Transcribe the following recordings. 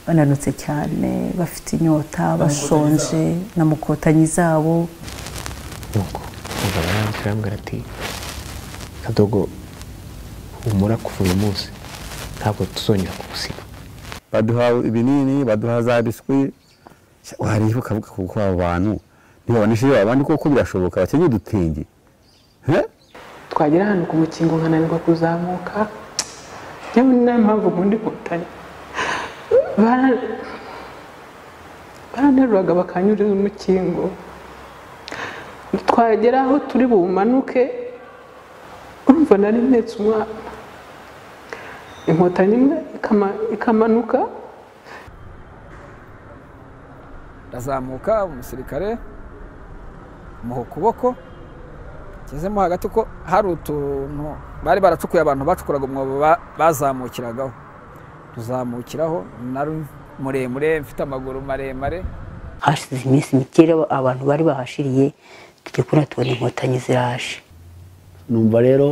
bananutse cyane bafite inyota bashonje na mukotanyi zabo nuko umugabo arandika arambwira ati kadogo humura kuva uyu munsi ntabwo tuzongera kugusiga baduha ibinini baduha za biswi wareba ukavuga kuko abo bantu ntibabonesheje abandi koko birashoboka bakenye udutenge he twagera ahantu ku mukingo nkananirwa kuzamuka yewe nta mpamvu ubundi nkotanyi Bara- baranteruraga bakanyuriza umukingo twagera aho turi bumanuke urumva nari mpetse umwana inkotanyi imwe ikama- ikamanuka ndazamuka umusirikare muha ukuboko ngezemo hagati ko hari utuntu bari baracukuye abantu bacukuraga umwobo ba- bazamukiragaho tuzamukiraho nari muremure mfite amaguru maremare hashize iminsi mikeya abantu bari bahashiriye tujya kubona tubona inkotanyi ziraje numva rero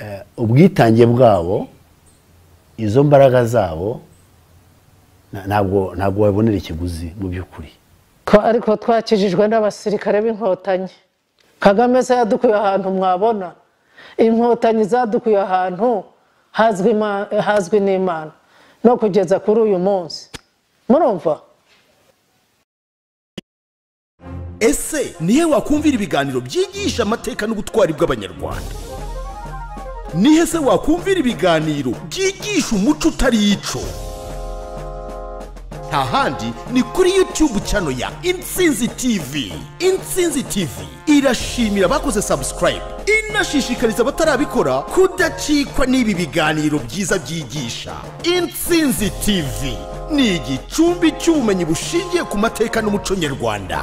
eh, ubwitange bwabo izo mbaraga zabo na- ntabwo ntabwo wabonera ikiguzi mu by'ukuri Twa- ariko twakijijwe n'abasirikare b'inkotanyi kagame se yadukuye ahantu mwabona inkotanyi zadukuye ahantu hazwi ima- hazwi n'imana no kugeza kuri uyu munsi murumva ese nihe wakumvira ibiganiro byigisha amateka n'ubutwari bw'abanyarwanda nihe se wakumvira ibiganiro byigisha umuco utari ico nta handi ni kuri youtube chano ya intsinzi tv intsinzi tv irashimira abakoze subscribe inashishikariza abatarabikora kudacikwa n'ibi biganiro byiza byigisha intsinzi tv ni igicumbi cy'ubumenyi bushingiye ku mateka n'umuco nyarwanda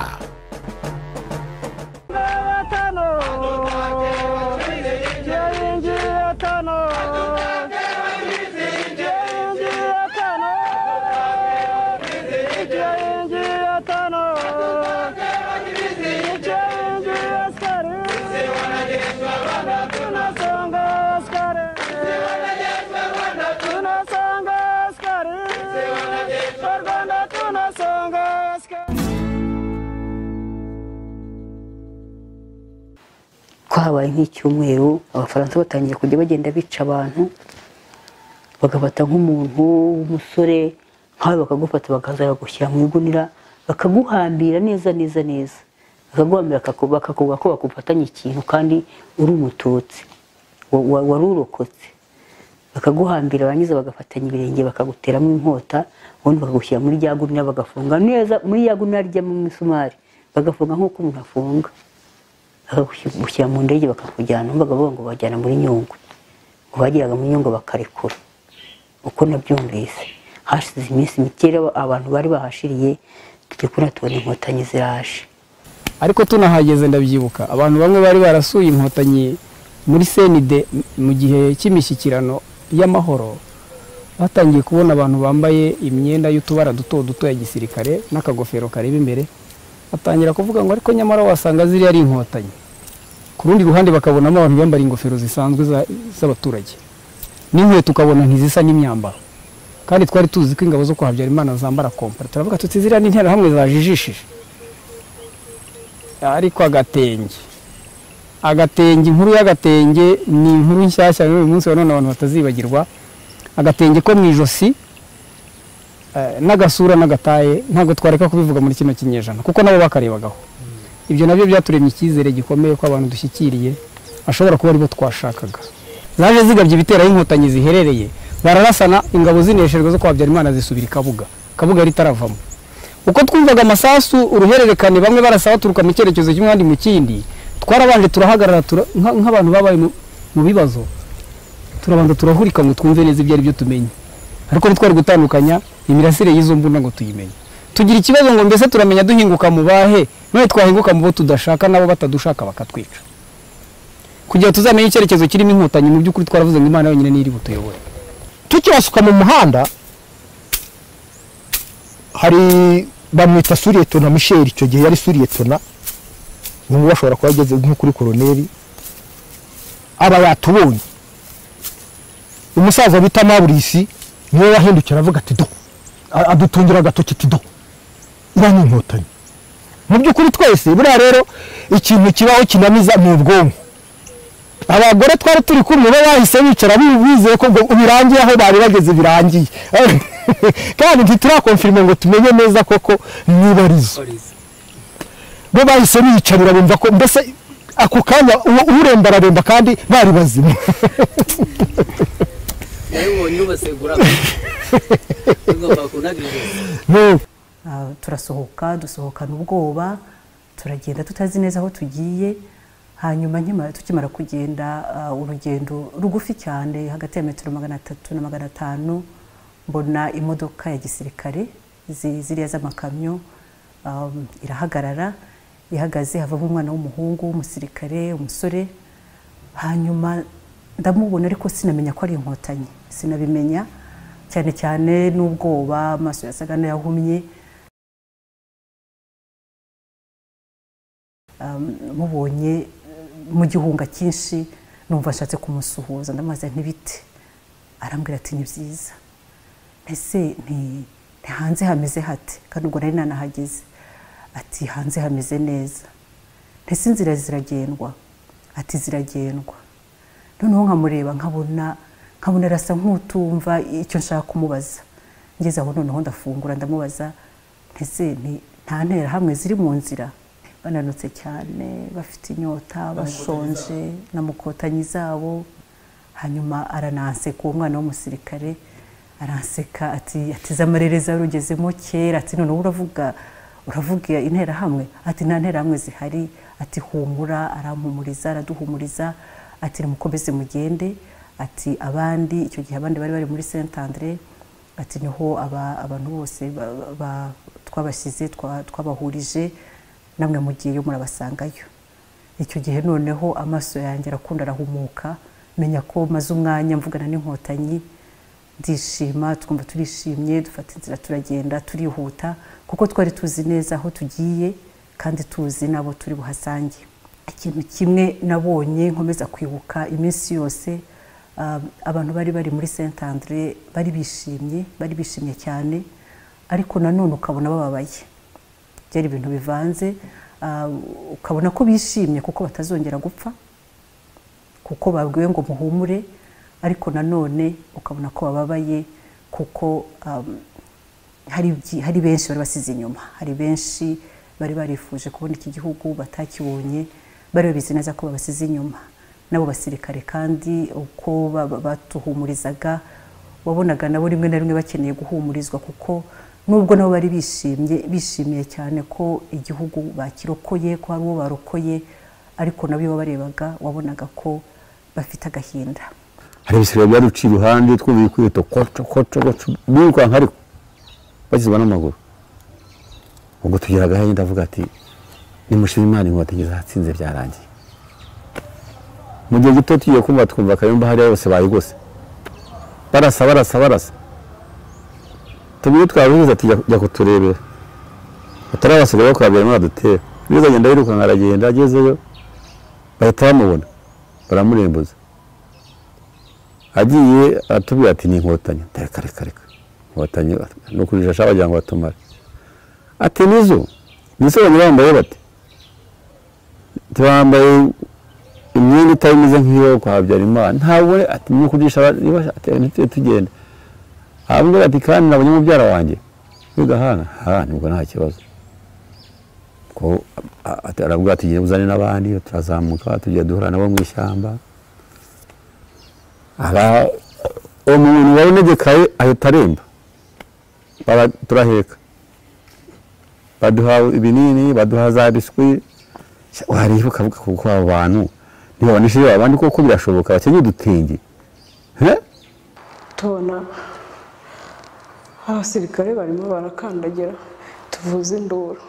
twahabaye nk'icyumweru abafaransa batangiye kujya bagenda bica abantu bagafata nk'umuntu w'umusore nkawe bakagufata bakaza bagushyira mu igunira bakaguhambira neza neza neza bakaguhambira bakaku- bakakuvuga ko bakufatanye ikintu kandi uri umututsi wa- wa- wari urokotse bakaguhambira barangiza bagafatanya ibirenge bakaguteramo inkota ubundi bakagushyira muri rya gunira bagafunga neza muri ya gunira rijyamo imisumari bagafunga nk'uko umuntu afunga bakagushyira mu ndege bakakujyana bakavuga ngo bajyana muri nyungwe ngo bageraga muri nyungwe bakarekura uko nabyumvise hashize iminsi mikeya abantu bari bahashiriye tujya kubona tubona inkotanyi ziraje ariko tunahageze ndabyibuka abantu bamwe bari barasuye inkotanyi muri senide mu gihe cy'imishyikirano y'amahoro batangiye kubona abantu bambaye imyenda y'utubara duto duto ya gisirikare n'akagofero kareba imbere batangira kuvuga ngo ariko nyamara wasanga ziriya ari inkotanyi ku rundi ruhande bakabonamo abantu bambara ingofero zisanzwe za- z'abaturage n'inkweto ukabona ntizisa n'imyambaro kandi twari tuzi ko ingabo zo kwa habyarimana zambara kompara turavuga tuti ziriya ni interahamwe zajijishije ariko agatenge agatenge inkuru y'agatenge ni inkuru nshyashya y'uyu munsi wa none abantu batazibagirwa agatenge ko mu ijosi eh, n'agasura n'agataye ntabwo twareka kubivuga muri kino kinyejana kuko nabo bakarebagaho ibyo nabyo byaturemye icyizere gikomeye ko abantu dushyikiriye ashobora kuba aribo twashakaga zaje zigabye ibitero aho inkotanyi ziherereye bararasana ingabo zinesherwa zo kwa habyarimana zisubira i kabuga kabuga ritaravamo uko twumvaga amasasu uruhererekane bamwe barasa baturuka mu cyerekezo kimwe abandi mu kindi twarabanje turahagarara tura- nka- nk'abantu babaye mu- mu bibazo turabanza turahurika ngo twumve neza ibyo ari byo tumenye ariko ntitwari gutandukanya imirasire y'izo mbunda ngo tuyimenye tugira ikibazo ngo mbese turamenya duhinguka mu bahe none twahinguka mu bo tudashaka nabo batadushaka bakatwica kugira ngo tuzamenye icyerekezo kirimo inkotanyi mu by'ukuri twaravuze ngo imana yonyine niyo iri butuyobore tukibasuka mu muhanda hari bamwita suriyetona misheli icyo gihe yari suriyetona ubu bashobora kuba ageze nko kuri koroneri aba yatubonye umusaza bita maburisi niwe wahindukira avuga ati do a- adutungira agatoki tido iriya ni inkotanyi mu by'ukuri twese buriya rero ikintu kibaho kinamiza ni ubwonko abagore twari turi kumwe bo bahise bicara bi- bizeye ko ubwo birangiye aho bari bageze birangiye kandi ntiturakomfirime ngo tumenye neza koko niba ari zo bo bahise biyicarira bumva ko mbese ako kanya uwo- uremba araremba kandi bari bazima nawe ubonye ubasegura ugomba kunagiriza No. Ah, turasohoka dusohokana ubwoba turagenda tutazi neza aho tugiye hanyuma nkimara- tukimara kugenda ah, urugendo rugufi cyane hagati ya metero magana atatu na magana atanu mbona imodoka ya gisirikare zi- ziriya z'amakamyo um, irahagarara ihagaze havamo umwana w'umuhungu w'umusirikare umusore hanyuma ndamubona ariko sinamenya ko ari inkotanyi sinabimenya cyane cyane n'ubwoba amaso yasaga n'ayahumye Um, mubonye uh, mu gihunga cyinshi numva nshatse kumusuhuza ndamubaza ntibite arambwira ati ni byiza ese nti nti hanze hameze hate kandi ubwo nari nanahageze ati hanze hameze neza ntese inzira ziragendwa ati ziragendwa noneho nkamureba nkabona nkabona arasa nk'utumva icyo nshaka kumubaza ngeze aho noneho ndafungura ndamubaza ntese nti- nta nterahamwe ziri mu nzira bananutse cyane bafite inyota bashonje na mukotanyi zabo hanyuma arananseka uwo mwana w'umusirikare aranseka ati atize amarereza yarugezemo kera ati noneho uravuga uravuga interahamwe ati nta nterahamwe zihari ati humura arampumuriza araduhumuriza ati nimukomeze mugende ati abandi icyo gihe abandi bari bari muri saint andre ati niho aba- abantu bose ba- ba- twabashyize twa- twabahurije namwe mugiyeyo murabasangayo icyo gihe noneho amaso yanjye arakunda arahumuka menya ko maze umwanya mvugana n'inkotanyi ndishima twumva turishimye dufata inzira turagenda turihuta kuko twari tuzi neza aho tugiye kandi tuzi n'abo turi buhasange ikintu kimwe nabonye nkomeza kwibuka iminsi yose um, abantu bari bari muri saint andre bari bishimye bari bishimye cyane ariko nanone ukabona bababaye byari ibintu bivanze ah, ukabona ko bishimye kuko batazongera gupfa kuko babwiwe ngo muhumure ariko nanone ukabona ko bababaye kuko um, hari byi- hari benshi bari basize inyuma hari benshi bari barifuje kubona iki gihugu batakibonye bari babizi neza ko babasize inyuma n'abo basirikare kandi uko ba- ba- batuhumurizaga wabonaga nabo rimwe na rimwe bakeneye guhumurizwa kuko nubwo nabo bari bishimye bishimiye cyane ko igihugu bakirokoye ko hari uwo barokoye ariko nabo iyo babarebaga wabonaga ko bafite agahinda hari ibisigaye byaduca iruhande twumva ikwihuta koco koco koco birukanka ariko bagizwa n'amaguru ubwo tugira agahinda ndavuga ati nimushima imana inkotanyi zatsinze byarangiye mu gihe gito tugiye kumva twumva akayumba hariya yose bayigose barasa barasa barasa tubiri twaburiza tujya kuturebera batari abasigaye bakwabiramo badutera biza agenda yirukanka aragenda agezeyo bahita bamubona baramurembuza agiye atubwira ati ni inkotanyi reka reka reka inkotanyi ni ukujijasha bagira ngo batumare ati nizo nizo banyura bambaye bati ntibambaye imyenda itari imeze nk'iyo kwa habyarimana ntabwo ati ni ukujijasha ntitujye tugenda arambwira ati kandi nabonye mubyara wanjye bigahana ha nibwo nta kibazo ko a- a- arambwira ati "Genda uzane n'abandi turazamuka tujya duhura nabo mu ishyamba aha umuntu wari unegekaye ahita aremba Bara- turaheka baduha ibinini baduha za biswi Sha, wareba ukavuga kuko abo bantu ntibabonesheje abandi koko birashoboka bakenye udutenge He? tubona abasirikare barimo barakandagira tuvuze induru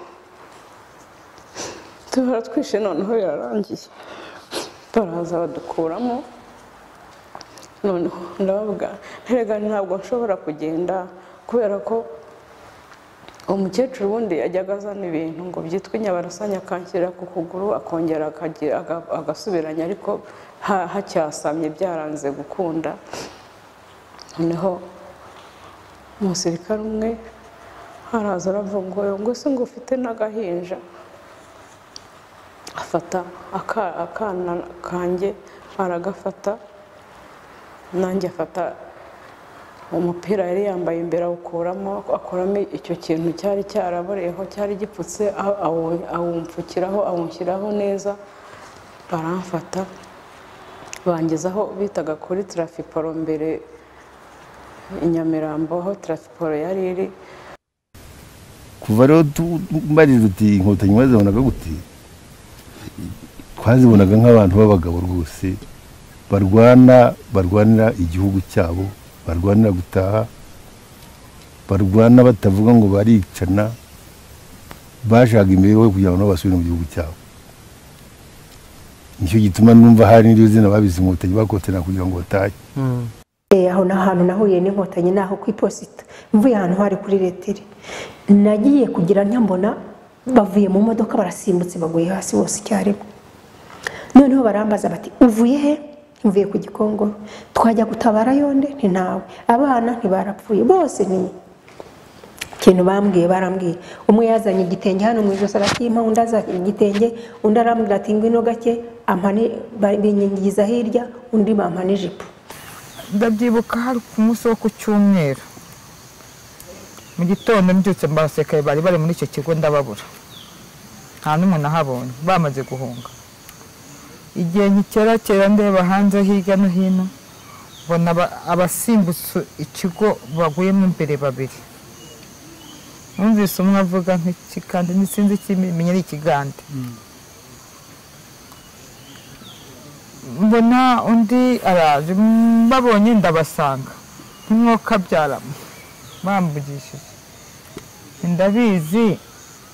tubara twishe noneho birarangiye baraza badukuramo noneho ndabavuga nterega ntabwo nshobora kugenda kubera ko umukecuru ubundi yajyaga azana ibintu ngo byitwe inyabarasanya akanshyirira ku kuguru akongera akagira- aga- agasubiranya ariko ha- hacyasamye byaranze gukunda noneho umusirikare umwe haraza aravuga ngo ngo se ngo ufite n'agahinja afata aka- akana kanjye aragafata nanjye afata umupira yari yambaye imbere awukuramo akuramo icyo kintu cyari cyaraboreyeho cyari gipfutse aw- awu- awumpfukiraho awushyiraho neza baramfata bangezaho bitaga kuri tarafiporo mbere i nyamirambo aho tarafiporo yari iri kuva rero tu- mbarirwa uti inkotanyi mwazibonaga gute twazibonaga nk'abantu b'abagabo rwose barwana barwanira igihugu cyabo barwanira gutaha barwana batavuga ngo baricana bashaka imibereho kugira ngo nabo basubire mu gihugu cyabo nicyo gituma numva hari n'iryo zina babizi inkotanyi bakotana kugira ngo batahe Eh, aho ni ahantu nahuye n'inkotanyi ni aho ku iposita mvuye ahantu hari kuri letire nagiye kugira ntya mbona bavuye mu modoka barasimbutse baguye hasi bose icyarimwe noneho barambaza bati uvuye he mvuye ku gikongoro twajya gutabara yonde nti ntawe abana ntibarapfuye bose ni ikintu bambwiye barambwiye umwe yazanye igitenge hano mu ijosi arakimpa undi azanye igitenge undi arambwira ati ngwino gake ampane- ba- binyanyagiza hirya undi bampana ijipo ndabyibuka hari ku munsi wo ku cyumweru mu gitondo mbyutse mbasekaye bari bari muri icyo kigo ndababura nta n'umwe nahabonye bamaze guhunga igihe nkikerakera ndeba hanze hirya no hino mbona aba- abasimbutse ikigo baguyemo imbere babiri numvise umwe avuga nk'ikigande ntisinzi ikimenya ari ikigande mbona undi araje mbabonye ndabasanga ntimwoka byaramo bambugishije ndabizi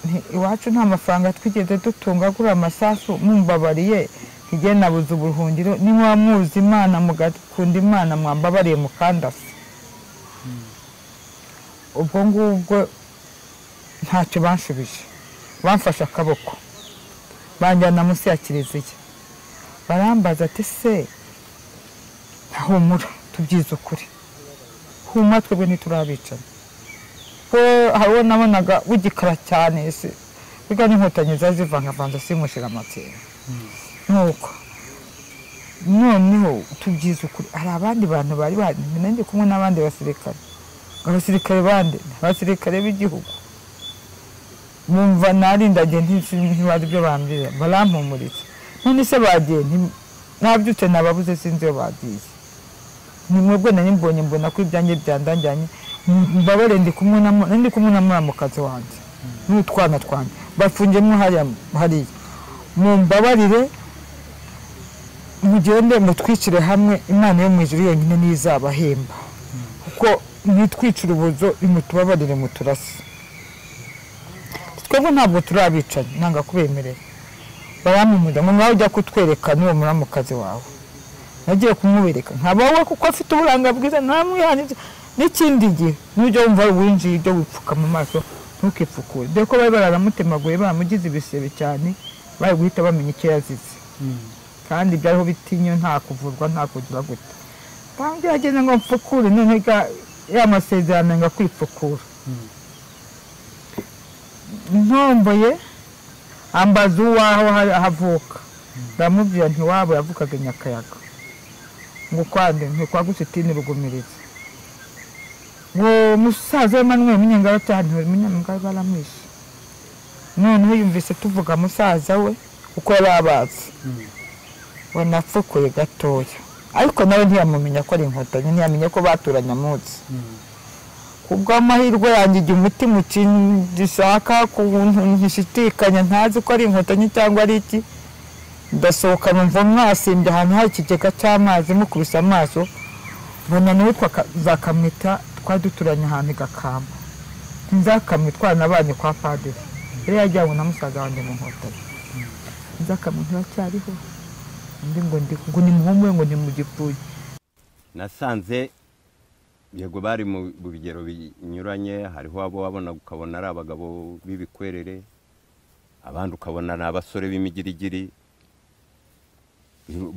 nti iwacu nta mafaranga twigeze dutunga agura amasasu mumbabariye ntige nabuze ubuhungiro niba muzi imana mugakunda imana mwambabariye mukandase ubwo ngubwo ntacyo banshubije bamfashe akaboko banjyana munsi ya kiliziya barambaza ati se humura tubyize ukuri huma twebwe ntiturabicana ko hari uwo nabonaga w'igikara cyane se biga n'inkotanyi ziba zivangavanze simushira amatsina nuko noneho tubyize ukuri hari abandi bantu bari bahari nanjye kumwe n'abandi basirikare abasirikare bande abasirikare b'igihugu bumva narindagiye ntibazi ibyo bambwira barampumuritse none se bagiye nti- nabyutse nababuze sinzi iyo bagiye ni mwebwe nari mbonye mbona ko ibyanjye byandajyanye mbabare ndi kumwe na mu- ndi kumwe na muramukazi wanjye n'utwana twanjye bafungiyemo hariya hariya mumbabarire mugende mutwicire hamwe imana yo mu ijuru yonyine niyo izabahemba kuko mwitwicira ubuzo imutubabarire muturase twebwe ntabwo turabicanye nanga kubemerera baramumuza ngo ngaho ujya kutwereka n'uwo muramukazi wawe nagiye kumubereka nkaba wowe kuko afite uburanga bwiza ntamwihanije n'ikindi gihe n'ujya wumva winjiye ibyo wipfuka mu maso ntukipfukure dore ko bari bararamutemagure baramugize ibisebe cyane bari guhita bamenya icyo yazize kandi byariho bitinyo nta kuvurwa nta kugira gute byageze ngo mfukure none ga- ya masezerano nga kwipfukura ntomboye ambaza uwaho ha- havuka ndamubwira nti wabo yavukaga i nyakayaga ngo kwande ntikwa gusitini rugumiriza ngo musaza Emmanuel Munyangabatani we Munyangabatani baramwishe noneho yumvise tuvuga musaza we uko yababazi banapfukuye gatoya ariko nawe ntiyamumenya ko ari inkotanyi ntiyamenya ko baturanye munsi kubw'amahirwe yanjye igihe umutima ukindishaka ku ntu ntishidikanya ntazi ko ari inkotanyi cyangwa ari iki ndasohoka numva mwasimbye ahantu hari ikigega cy'amazi mukubise amaso mbona nawe za kamita twari duturanye ahantu igakamba nzakamwe twanabanye kwa padiri yari yajyanywe na musaza wanjye mu nkotanyi nzakamwe ntiracyariho undi ngo ndi ngo ni muhumure ngo ni mu gipfuye nasanze yego bari mu mu bigero binyuranye hariho abo wabona ukabona ari abagabo b'ibikwerere abandi ukabona ni abasore b'imigirigiri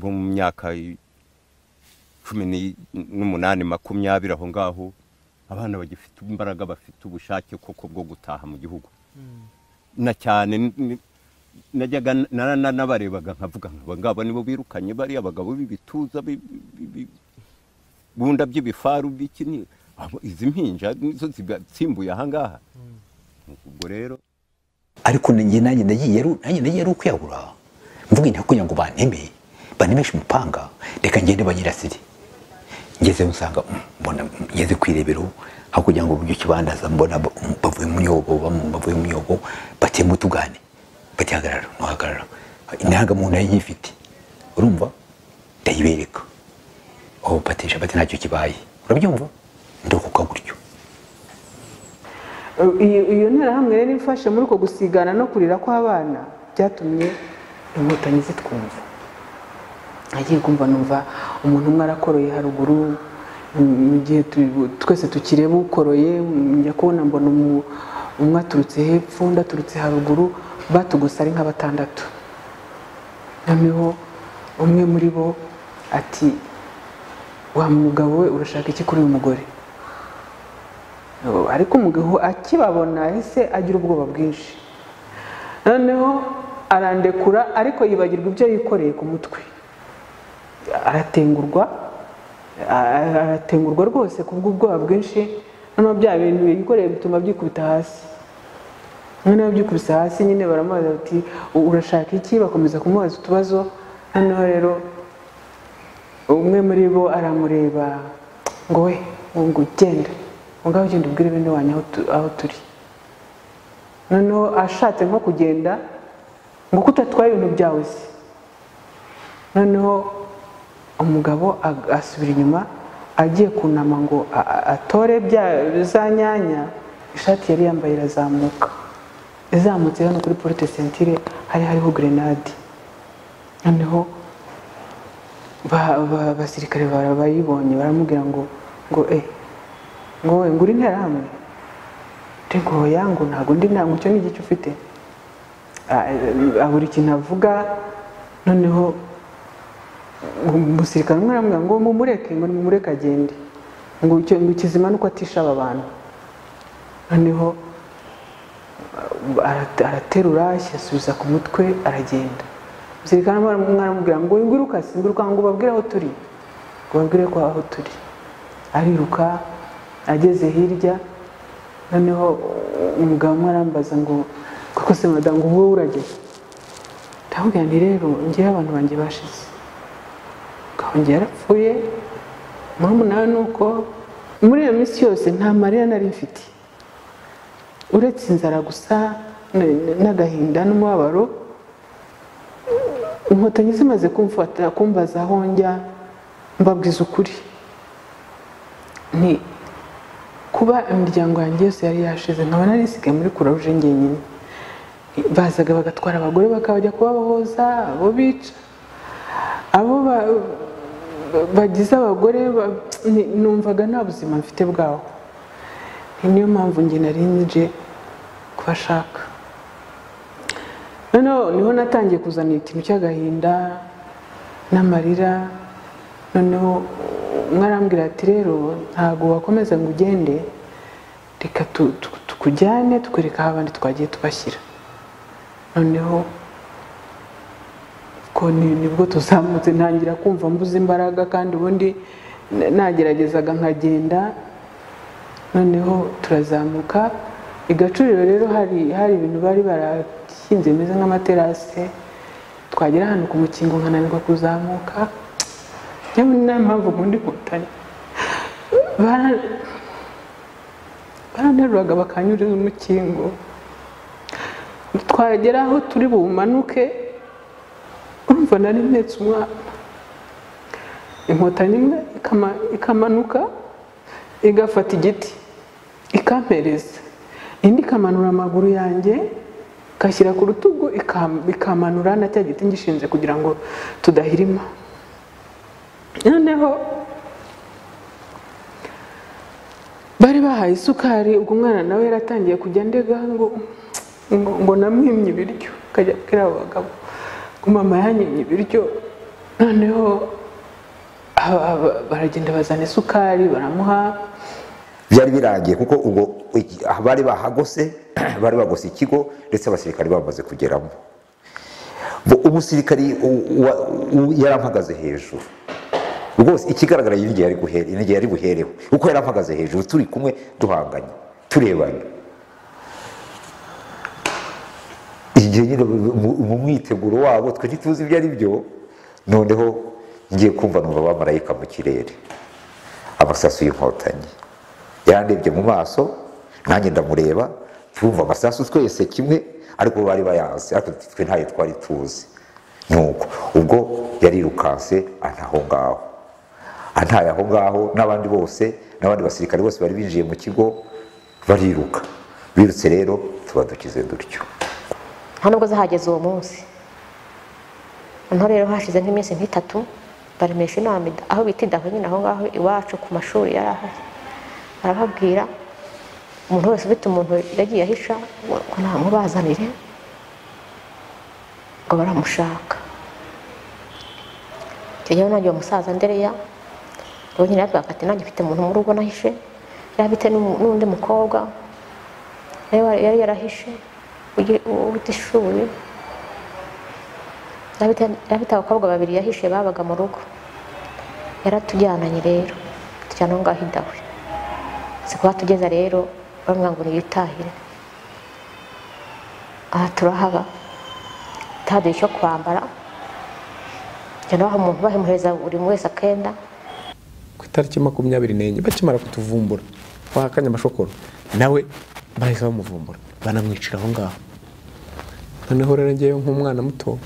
bo mu myaka cumi ni- n'umunani makumyabiri aho ngaho abana bagifite imbaraga bafite ubushake koko bwo gutaha mu gihugu na cyane ni- najyaga n- nara- na- nabarebaga nkavuga nkaba ngabo nibo birukanye bariya bagabo b'ibituza bi- bi- bi- bunda by'ibifaru biki ni- abo- izi mpinja nizo zigatsimbuye ahangaha ubwo rero ariko njye nanjye ndagiye ari- nanjye ndagiye ari ukwiyahura mvuga inteko kugira ngo banteme bantemeshe umupanga reka ngende banyirasire ngezeyo nsanga mm, mbona mm, ngeze ku irebero hakurya ngo uburyo kibandaza mbona ba- mm, bavuye mu myobo bamwe bavuye mu myobo batema utugane batihagarara ntuhagarara indangamuntu nayo nyifite urumva ndayibereka aho batisha bati ntacyo kibaye urabyumva ndokoka gutyo iyo iyo nterahamwe rero ifashe muri uko gusigana no kurira kw'abana byatumye inkotanyi zitwumva nagiye kumva numva umuntu umwe arakoroye haruguru mu- mu gihe tu- twese tukireba ukoroye njya kubona mbona umu- umwe aturutse hepfo undi aturutse haruguru batugose ari nka batandatu noneho umwe muri bo ati wa mugabo we urashaka iki kuri uyu mugore ariko umugabo akibabona yahise agira ubwoba bwinshi noneho arandekura ariko yibagirwa ibyo yikoreye ku mutwe aratengurwa a- aratengurwa rwose kubw'ubwoba bwinshi noneho bya bintu yikoreye bituma byikubita hasi noneho byikubise hasi nyine baramubaza bati "U- urashaka iki bakomeza kumubaza utubazo noneho rero umwe muri bo aramureba ngo we ngo ugenda mugabo ugenda ubwire bene wanyu aho tu- aho turi noneho ashatse nko kugenda ngo ko utatwaye ibintu byawe se noneho umugabo ag- asubira inyuma agiye kunama ngo a- a- atore bya za nyanya ishati yari yambaye irazamuka izamutse hano kuri porute sentire hari hariho gerenade noneho ba- ba- abasirikare bara- bayibonye baramubwira ngo ngo eh ngo we ngo uri interahamwe tego yangu ntabwo ndi ntabwo icyo ni igice ufite Ah, eh, abura ikintu avuga noneho umusirikare umwe aramubwira ngo mumureke ngo nimumureke agende ngo icyo ngo ikizima ni uko atisha aba bantu noneho ah, arate- araterura asubiza ku mutwe aragenda umusirikare umwe aramubwira ngo nguruka singuruka ngo ubabwire aho turi ngo ubabwire ko aho turi ariruka ageze hirya noneho umugabo umwe arambaza ngo koko se madamu ngo wowe urageze ndamubwira nti rero ngewe abantu banjye bashize akongera yarapfuye murumuna we ni uko muri iyo minsi yose nta marira nari mfite uretse inzara gusa n- n- n'agahinda n'umubabaro inkotanyi zimaze kumfata kumbaza aho njya mbabwiza ukuri ni kuba imiryango yanjye yose yari yashize nkaba nari nsigaye muri kuraruje njyenyine bazaga bagatwara abagore bakabajya kubabohoza abo bica abo ba- ba- bagize abagore ba- ni- numvaga nta buzima mfite bwaho Ni niyo mpamvu njye nari nje kubashaka noneho niho natangiye kuzana ikintu cy'agahinda n'amarira noneho umwe arambwira ati rero ntabwo wakomeza ngo ugende reka tu- tu- tukujyane tukwereka aho abandi twagiye tubashyira noneho ko ni- nibwo tuzamutse ntangira kumva mbuze imbaraga kandi ubundi na- nageragezaga nkagenda noneho turazamuka i gacuriro rero hari hari ibintu bari barakinze bimeze nk'amaterase twagera ahantu ku mukingo nkananirwa kuzamuka yewe nta mpamvu ubundi nkotanyi Bara- baranteruraga bakanyuriza umukingo twagera aho turi bumanuke urumva nari mpetse umwana inkotanyi imwe ikama- ikamanuka igafata igiti ikampereza indi ikamanura amaguru yanjye igashyira ku rutugu ikam- ikamanura na cya giti ngishinze kugira ngo tudahirima noneho bari bahaye isukari ubwo umwana nawe yaratangiye kujya ndega ngo ngo, ngo namwimye ibiryo akajya abwira abo bagabo ngo mama yanyimye ibiryo noneho aba- aba- baragenda bazana isukari baramuha byari birangiye kuko ubwo bari bahagose bari bagose ikigo ndetse abasirikare bamaze kugeramo Bo- umusirikari u- wa- u- yari ampagaze hejuru rwose ikigaragara iyi n'igihe yari guhere- iyi n'igihe yari buhereho kuko yari ampagaze hejuru turi kumwe duhanganye turebanye igihe nyine mu- mu- mu mwiteguro wabo twe ntituzi ibyo ari byo noneho ngiye kumva numva abamarayika mu kirere amasasu y'inkotanyi yandebye mu maso nanjye ndamureba twumva amasasu twese kimwe ariko bari bayanze ariko twe ntayo twari tuzi nuko ubwo yarirukanse antaho ngaho antaye aho ngaho n'abandi bose n'abandi basirikare bose bari binjiye mu kigo bariruka birutse rero tubadukize dutyo nta nubwo zahageze uwo munsi noneho rero hashize nk'iminsi nk'itatu baremesha inama ida- aho bita idaho nyine aho ngaho iwacu ku mashuri yari ahari barababwira umuntu wese ufite umuntu yagiye ahisha ngo namubazanire ngo baramushaka icyo gihe nanjye uwo musaza ndereya uwo nyine yabwiraga ati nanjye mfite umuntu mu rugo nahishe yari afite n'umu- n'undi mukobwa yari wa- yari yarahishe ugi- uwo utishoboye yari afite- yari afite abakobwa babiri yahishe babaga mu rugo yaratujyananye rero tujyana aho ngaho idahwe si kuba tugeza rero bamwe ngo niyitahire aha turahaba utaduha icyo kwambara njyana aho umuntu bahemuhereza buri umwe wese akenda ku itariki makumyabiri n'enye bakimara kutuvumbura wahakanye amashokoro nawe bahise bamuvumbura banamwicira aho ngaho noneho rero ngewe nk'umwana muto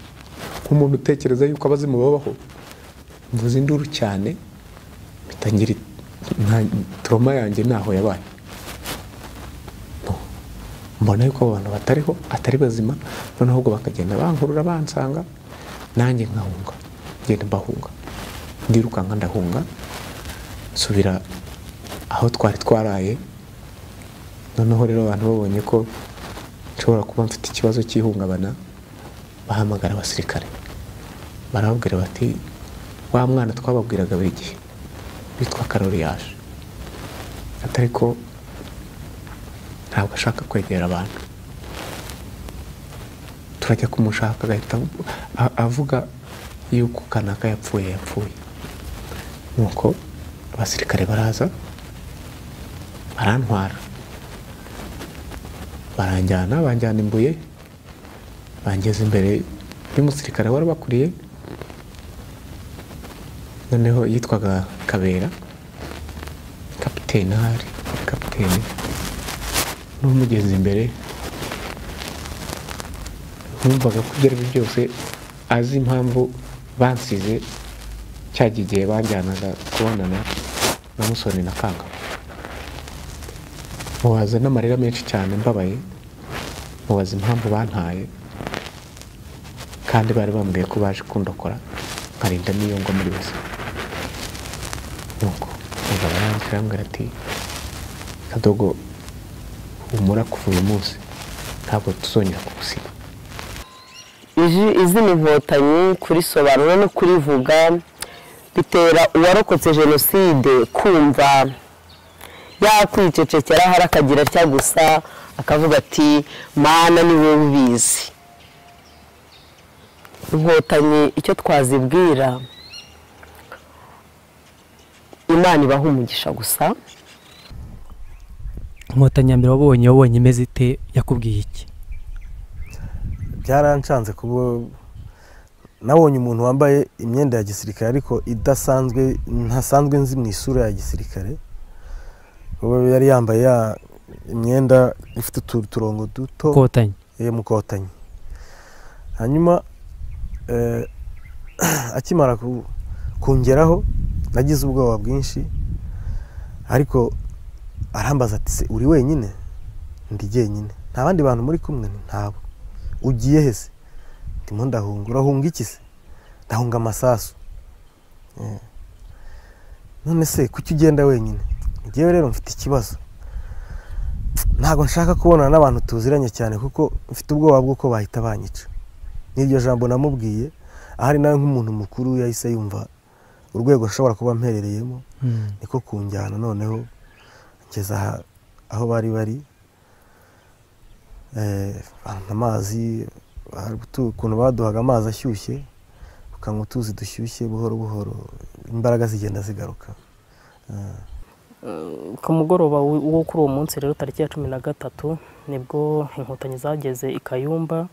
nk'umuntu utekereza yuko abazimu babaho mvuze induru cyane mpita ngira iti, "Nta- toroma yanjye ntaho yabaye No. mbona yuko abo bantu batariho atari bazima noneho ubwo bakagenda bankurura bansanga nanjye nkahunga ngenda mbahunga ndirukanka ndahunga nsubira aho twari twaraye noneho rero abantu babonye ko nshobora kuba mfite ikibazo cy'ihungabana bahamagara abasirikare barababwira bati wa mwana twababwiraga buri gihe witwa karoriyaje atari ko ntabwo ashaka kwegera abantu turajya kumushaka agahita avu- a- avuga yuko kanaka yapfuye yapfuye nuko abasirikare baraza barantwara baranjyana banjyana i Mbuye bangeze imbere y'umusirikare wari bakuriye noneho yitwaga kabera kapitene ahari kapitene n'umugeze imbere numvaga ko ibyo ari byo byose azi impamvu bansize cyagiye igihe banjyanaga kubonana na musoni na kanga mubaza n'amarira menshi cyane mbabaye mubaza impamvu bantaye kandi bari bambwiye ko baje kundokora nkarinda n'iyo ngo muri bose nuko mugabo yanzira arambwira ati kadogo humura kuva uyu munsi ntabwo tuzongera kugusiba Iji- izina inkotanyi kurisobanura no kurivuga bitera uwarokotse jenoside kumva yakwicecekera hari akagira atya gusa akavuga ati mana ni wowe ubizi inkotanyi icyo twazibwira imana ibaha umugisha gusa inkotanyi ya mbere wabonye wabonye imeze ite yakubwiye iki byaranshanze kuba nabonye umuntu wambaye imyenda ya gisirikare ariko idasanzwe ntasanzwe nzi mu isura ya gisirikare kuba yari yambaye ya imyenda ifite utu- uturongo duto Mukotanyi. Eh, mukotanyi hanyuma eh, akimara ku- kungeraho nagize ubwoba bwinshi ariko arambaza ati "Se, uri wenyine ndi jyenyine nta bandi bantu muri kumwe Nti, ntabo ugiye he se ndimo ndahunga urahunga iki se ndahunga amasasu Eh. none se kuki ugenda wenyine ngewe rero mfite ikibazo ntabwo nshaka kubonana n'abantu tuziranye cyane kuko mfite ubwoba bw'uko bahita banyica n'iryo jambo namubwiye ahari nawe nk'umuntu mukuru yahise yumva urwego ashobora kuba amperereyemo niko kunjyana noneho kugeza aha- aho bari bari Eh, bampa amazi hari utu- ukuntu baduhaga amazi ashyushye tukanywa utuzi dushyushye buhoro buhoro imbaraga zigenda zigaruka Eh, ku mugoroba w- wo kuri uwo munsi rero tariki ya cumi na gatatu nibwo inkotanyi zageze i kayumba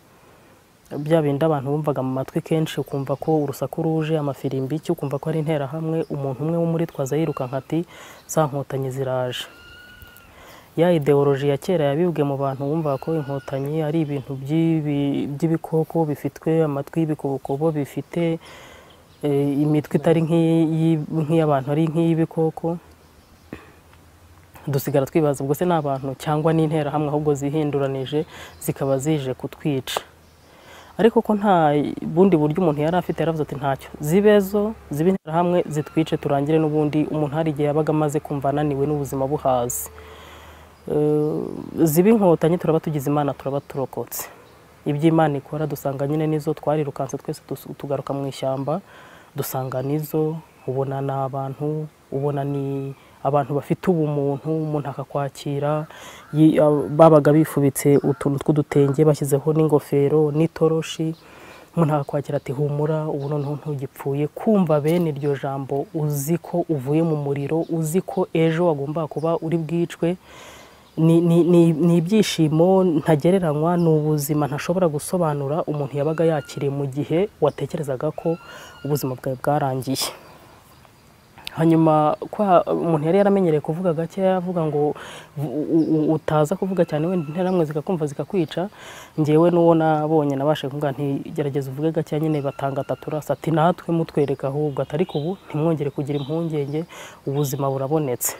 bya bindi abantu bumvaga mu matwi kenshi ukumva ko urusaku ruje amafirimbi iki ukumva ko ari interahamwe umuntu umwe w'umuritwaza yirukanka ati za nkotanyi ziraje ya ideoloji ya kera yabibwe mu bantu bumvaga ko inkotanyi ari ibintu by'ibi- by'ibikoko bifitwe amatwi y'ibikobokobo bifite eh, imitwe itari nk'iyi- nk'iy'abantu ari nk'iy'ibikoko dusigara twibaza ubwo se ni abantu cyangwa ni interahamwe ahubwo zihinduranije zikaba zije kutwica ariko ko nta bundi buryo umuntu yari afite yaravuze ati ntacyo zibezo zibe interahamwe zitwice turangire n'ubundi umuntu hari igihe yabaga amaze kumva ananiwe n'ubuzima buhazi Eh, ziba inkotanyi turaba tugize imana turaba turokotse ibyo imana ikora dusanga nyine nizo twarirukanse twese dus- tugaruka mu ishyamba dusanga nizo ubona ni abantu ubona ni abantu bafite ubumuntu umuntu akakwakira yi- ab- babaga bifubitse utuntu tw'udutenge bashyizeho n'ingofero n'itoroshi umuntu akakwakira ati humura ubu noneho ntugipfuye kumva bene iryo jambo uzi ko uvuye mu muriro uzi ko ejo wagombaga kuba uri bwicwe ni ni- ni- ni ibyishimo ntagereranywa ni ubuzima ntashobora gusobanura umuntu yabaga yakiriye mu gihe watekerezaga ko ubuzima bwawe bwarangiye hanyuma kwa umuntu yari yaramenyereye kuvuga gake avuga ngo u- u- utaza kuvuga cyane wenda interamwe zikakumva zikakwica ngewe n'uwo nabonye nabashe kuvuga nti gerageza uvuge gake nyine batanga atatu rasi ati natwe mutwereka ahubwo atari ko ubu ntimwongere kugira impungenge ubuzima burabonetse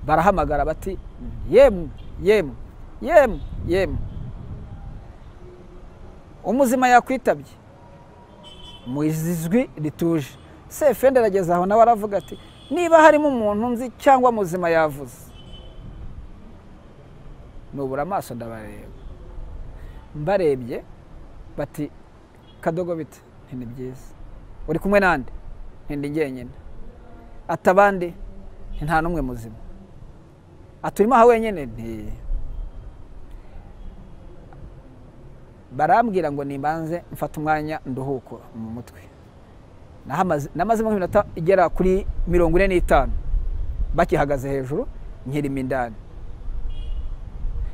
barahamagara bati yemwe yemwe yemwe yemwe umuzima yakwitabye mu izwi rituje sefende arageze aho nawe aravuga ati niba harimo umuntu nzi cyangwa muzima yavuze nubura amaso ndabareba mbarebye bati kadogo bite Nti, ni byiza uri kumwe nande Nti, ndi njyenyine atabandi Nti, nta n'umwe muzima aturimo aha wenyine nti barambwira ngo nimbanze mfate umwanya nduhuko mu mutwe Nahamaze- namazemo nk'iminota igera kuri mirongo ine n'itanu bakihagaze hejuru nkirimo indani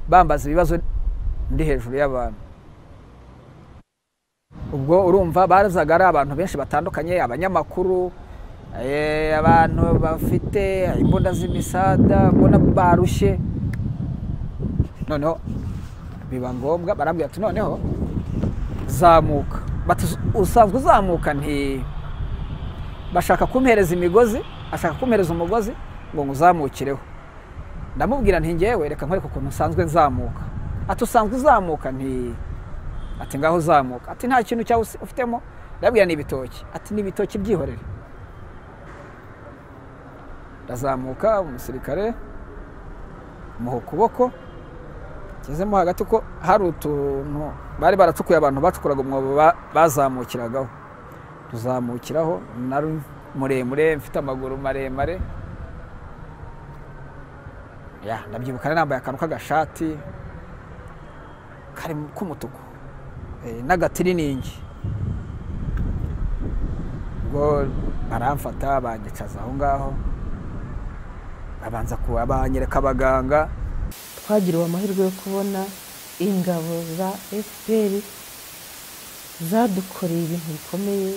bambaza ibibazo ndi hejuru y'abantu ubwo urumva bazaga ari abantu benshi batandukanye abanyamakuru eh, abantu bafite imbunda z'imisada ubona barushye noneho biba ngombwa barambwira ati noneho zamuka Bati, usanzwe uzamuka nti bashaka kumpereza imigozi ashaka kumpereza umugozi ngo nguzamukireho ndamubwira nti ngewe reka nkwereke ukuntu nsanzwe nzamuka ati usanzwe uzamuka nti ati ngaho uzamuka ati nta kintu cyawe usi- ufitemo ndabwira ni ibitoki ati ni ibitoki byihorere ndazamuka umusirikare muha ukuboko ngezemo hagati ko hari utuntu bari baracukuye abantu bacukuraga umwobo ba- bazamukiragaho tuzamukiraho nari muremure mfite amaguru maremare ya ndabyibuka nari nambaye akantu k'agashati kari mu- k'umutuku eh, n'agatiriningi ubwo baramfata banyicaza aho ngaho babanza ku- banyereka abaganga twagiriwe amahirwe yo kubona ingabo za fpr zadukoreye ibintu bikomeye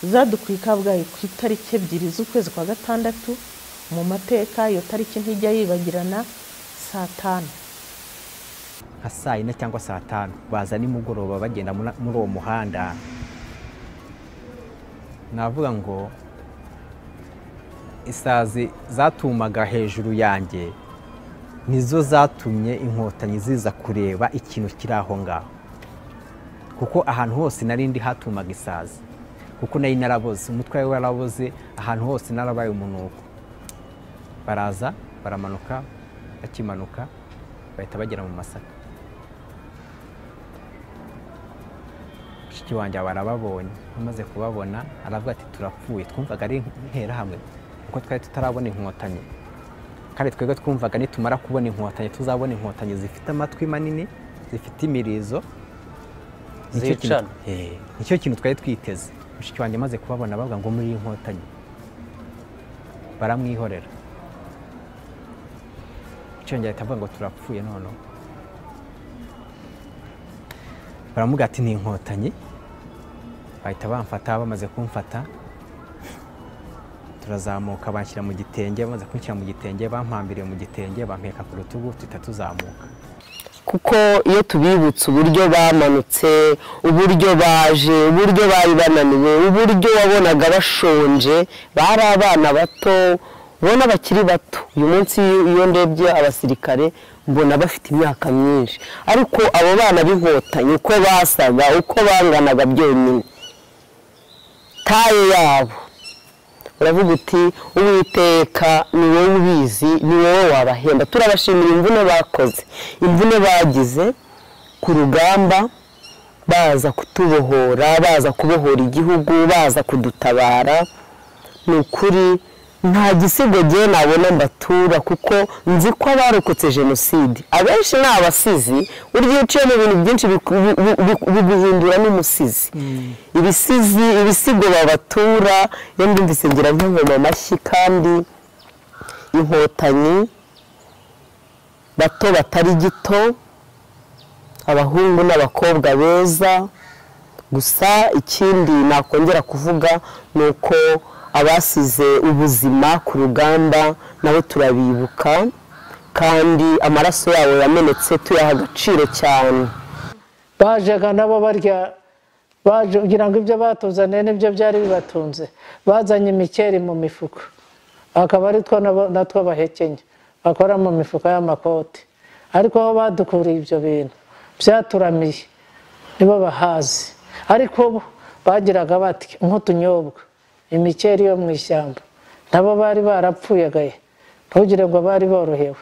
zadukuye i kabgayi ku itariki ebyiri z'ukwezi kwa gatandatu mu mateka iyo tariki ntijya yibagirana saa tanu nka saa yine cyangwa saa tanu baza nimugoroba bagenda mura- muri uwo muhanda navuga ngo isazi zatumaga hejuru yanjye nizo zatumye inkotanyi ziza kureba ikintu kiri aho ngaho kuko ahantu hose nari ndi hatumaga isazi kuko nari naraboze umutwe wawe waraboze ahantu hose narabaye umunuko baraza baramanuka bakimanuka bahita bagera mu masaka mushiki wanjye barababonye amaze kubabona aravuga ati turapfuye twumvaga ari interahamwe kuko twari tutarabona inkotanyi kandi twebwe twumvaga nitumara kubona inkotanyi tuzabona inkotanyi zifite amatwi manini zifite imirizo Nicyo kintu- Zicana. Eh, nicyo kintu twari twiteze mushiki wanjye amaze kubabona bavuga ngo muri iyi nkotanyi baramwihorera icyongera ahita avuga ngo turapfuye noneho baramuga ati ni inkotanyi bahita bamfata bamaze kumfata turazamuka banshyira mu gitenge bamaze kunshyira mu gitenge bampambiriye mu gitenge bampeka ku rutugu tuhita tuzamuka kuko iyo tubibutse uburyo bamanutse uburyo baje uburyo bari bananiwe uburyo wabonaga bashonje bari abana bato ubona bakiri bato uyu munsi iyo ndebye abasirikare mbona bafite imyaka myinshi ariko abo bana b'inkotanyi uko basaga uko banganaga byonyine taye yabo uravuga uti uwiteka ni wowe ubizi ni wowe wabahemba turabashimira imvune bakoze imvune bagize ku rugamba baza kutubohora baza kubohora igihugu baza kudutabara ni ukuri nta gisigo gihe nabona mbatura kuko nzi ko abarokotse jenoside abenshi ni abasizi urya iyo uciyemo ibintu byinshi biku- bi- bi- bi- biguhindura n'umusizi ibisizi ibisigo babatura iyo mbyumvise ngira nk'ingoma amashyi kandi inkotanyi bato batari gito abahungu n'abakobwa beza gusa ikindi nakongera kuvuga ni uko abasize ubuzima ku rugamba nabo turabibuka kandi amaraso yabo yamenetse tuyaha agaciro cyane bajyaga nabo barya baje kugira ngo ibyo batuzaniye nibyo byari bibatunze bazanye imikeri mu mifuka akaba ari two nabo- natwo bahekenye bakora mu mifuka y'amakoti ariko aho badukuriye ibyo bintu byaturamiye nibo bahazi ariko bo bagiraga bati nk'utunyobwa imikeri yo mu ishyamba nabo bari barapfuye gaye ntugire ngo bari borohewe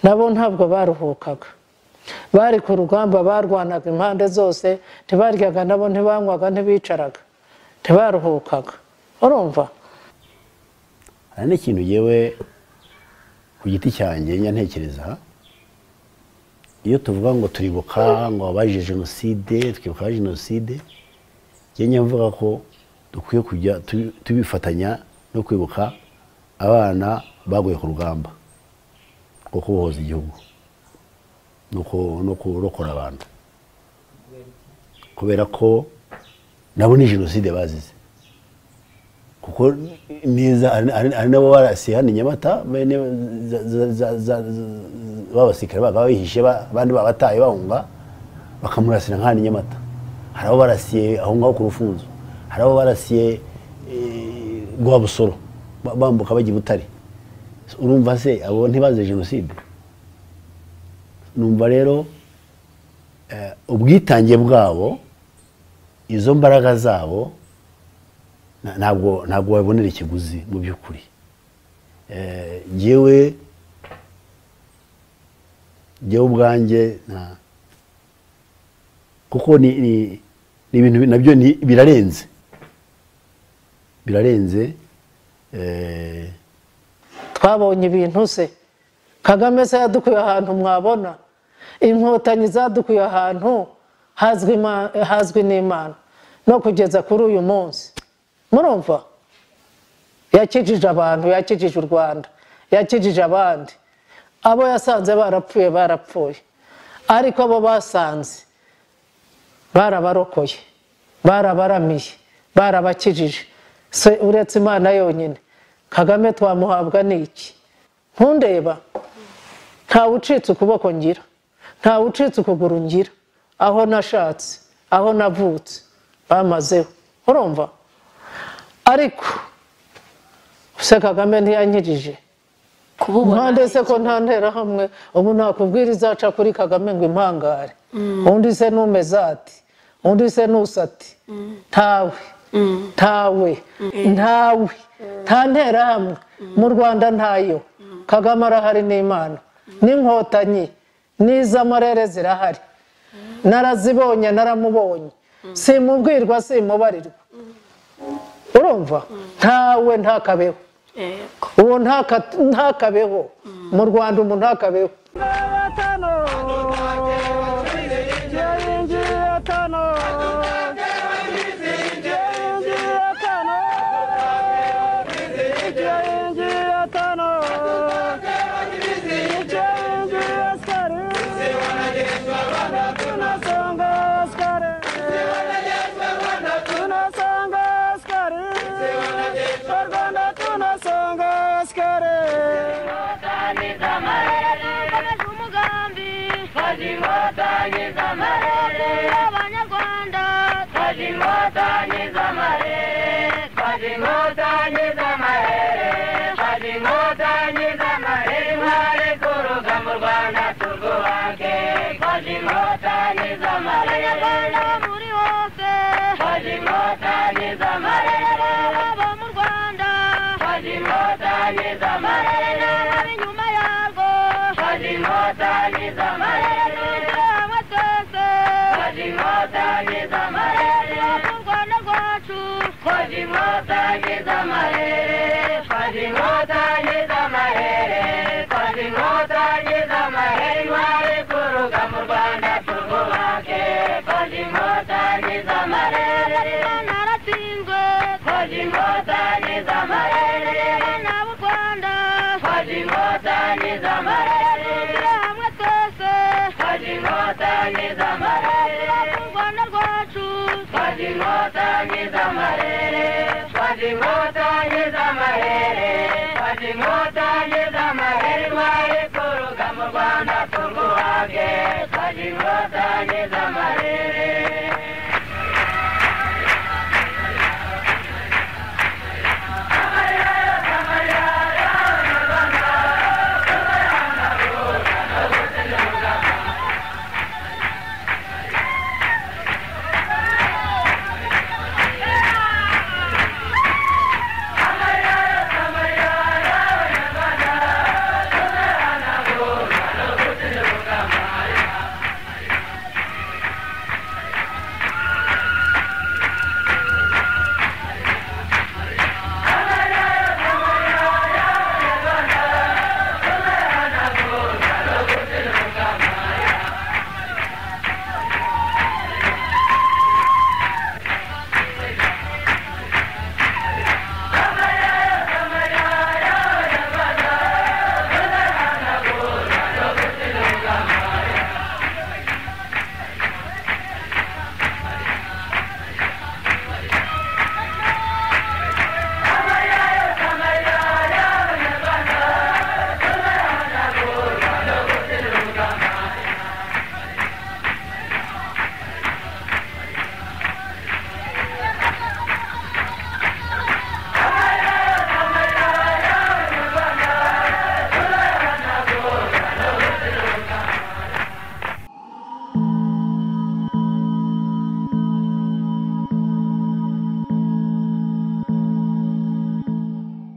nabo ntabwo baruhukaga bari ku rugamba barwanaga impande zose ntibaryaga nabo ntibanywaga ntibicaraga ntibaruhukaga urumva hari n'ikintu yewe ku giti cyanjye njya ntekereza iyo tuvuga ngo turibuka ngo abajije jenoside twibuka abaje jenoside njye njya mvuga ko dukwiye kujya tubi- tubifatanya no kwibuka abana baguye ku rugamba rwo kubohoza igihugu no ku- no kurokora abantu kubera ko nabo ni jenoside bazize kuko neza hari- hari hari n'abo barasiye hano i nyamata bene za- za- za- za- za- b'abasirikare bakaba bihishe ba- abandi babataye bahunga bakamurasira nk'ahantu i nyamata hari abo barasiye aho ngaho ku rufunzo hari abo barasiye eh, rwabusoro ba- bambuka bajya i butare urumva se abo ntibazize jenoside numva rero eh, ubwitange bwabo izo mbaraga zabo na- ntabwo ntabwo wabonera ikiguzi mu by'ukuri Eh, jyewe jyewe ubwanjye nta- kuko ni ni- ni ibintu nabyo ni- birarenze birarenze eh, twabonye ibintu se kagame se yadukuye ahantu mwabona inkotanyi zadukuye ahantu hazwi ima- hazwi n'imana no kugeza kuri uyu munsi murumva yakijije abantu yakijije u rwanda yakijije abandi abo yasanze barapfuye barapfuye ariko abo basanze barabarokoye barabaramiye barabakijije se uretse imana yonyine kagame twamuhabwa n'iki ntundeba ntawe ucitse ukuboko ngira ntawe ucitse ukuguru ngira aho nashatse aho navutse bamazeho urumva ariko se kagame ntiyanyirije impande se ko nta nterahamwe ubu nakubwira izaca kuri kagame ngo impangare undi se numeze ati undi se nusati ntawe ntawe ntawe nta nterahamwe mu rwanda ntayo kagame arahari n'imana n'inkotanyi n'iz'amarere zirahari narazibonye naramubonye simubwirwa simubarirwa urumva ntawe ntakabeho uwo ntaka- ntakabeho mu rwanda umuntu ntakabeho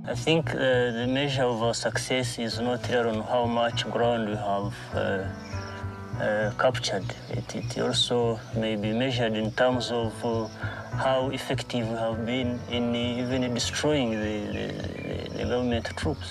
I think uh, the measure of our success is not here on how much ground we have uh, uh, captured. It, it also may be measured in terms of uh, how effective we have been in even destroying the, the, the, the government troops.